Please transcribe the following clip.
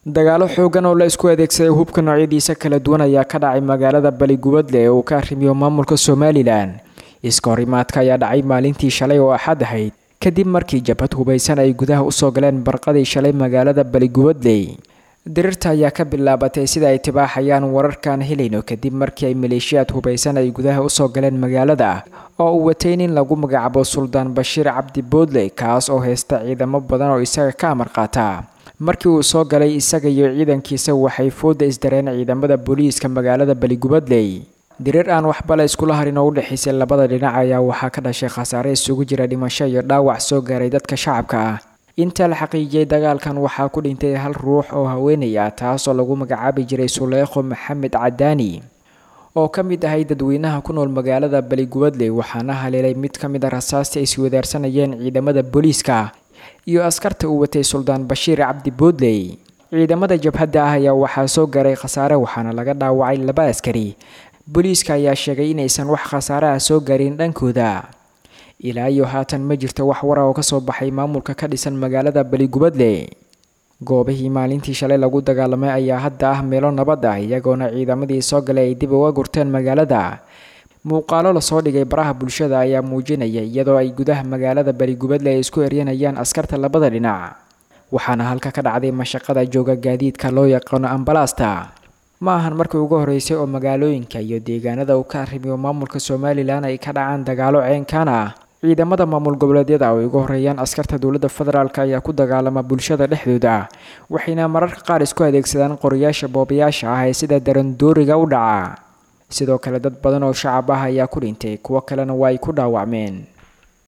dagaalo xoogan oo la isku adeegsaday hubka noocyadiisa kala duwan ayaa ka dhacay magaalada baligubadle ee uu ka arrimiyo maamulka somalilan iska horimaadka ayaa dhacay maalintii shalay oo axad ahayd kadib markii jabhad hubaysan ay gudaha usoo galeen barqadii shalay magaalada baligubadley dirirta ayaa ka bilaabatay sida ay tibaaxayaan wararkaan helayno kadib markii ay maleeshiyaad hubaysan ay gudaha usoo galeen magaalada oo uu watay nin lagu magacaabo suldaan bashiir cabdi boodley kaas oo haysta ciidamo badan oo isaga ka amar qaata markii uu soo galay isaga iyo ciidankiisa waxay fooda isdareen ciidamada booliiska magaalada baligubadley dirir aan waxba la iskula harin oo u dhexaysay labada dhinac ayaa waxaa ka dhashay khasaare isugu jira dhimasho iyo dhaawac soo gaaray dadka shacabka ah inta la xaqiijiyey dagaalkan waxaa ku dhintay hal ruux oo haweenay ah taasoo lagu magacaabi jiray suleekho maxamed cadaani oo ka mid ahay dadweynaha ku nool magaalada baligubadley waxaana haleelay mid ka mid a rasaasta ay iswadaarsanayeen ciidamada booliiska iyo askarta uu watay suldaan bashiir cabdi boodley ciidamada jabhadda ah ayaa waxaa soo gaaray khasaare waxaana laga dhaawacay laba askari booliiska ayaa sheegay inaysan wax khasaare ah soo gaarin dhankooda ilaa iyo haatan ma jirto wax wara oo kasoo baxay maamulka ka dhisan magaalada baligubadle goobihii maalintii shalay lagu dagaalamay ayaa hadda ah meelo nabad ah iyagoona ciidamadii soo galay ay dib uga gurteen magaalada muuqaalo lasoo dhigay baraha bulshada ayaa muujinaya iyadoo ay gudaha magaalada baligubadle ay isku eryanayaan askarta labada dhinac waxaana halka ka dhacday mashaqada jooga gaadiidka loo yaqaano ambalaasta ma ahan markii ugu horeysay oo magaalooyinka iyo deegaanada uu ka arrimiyo maamulka somalilan ay ka dhacaan dagaalo ceenkaan ah ciidamada maamul goboleedyada oo ay ugu horeeyaan askarta dowladda federaalk ayaa ku dagaalama bulshada dhexdooda waxayna mararka qaar isku adeegsadaan qorayaasha boobayaasha ah ee sida darandooriga u dhaca sidoo kale dad badan oo shacab ah ayaa ku dhintay kuwo kalena waa ay ku dhaawacmeen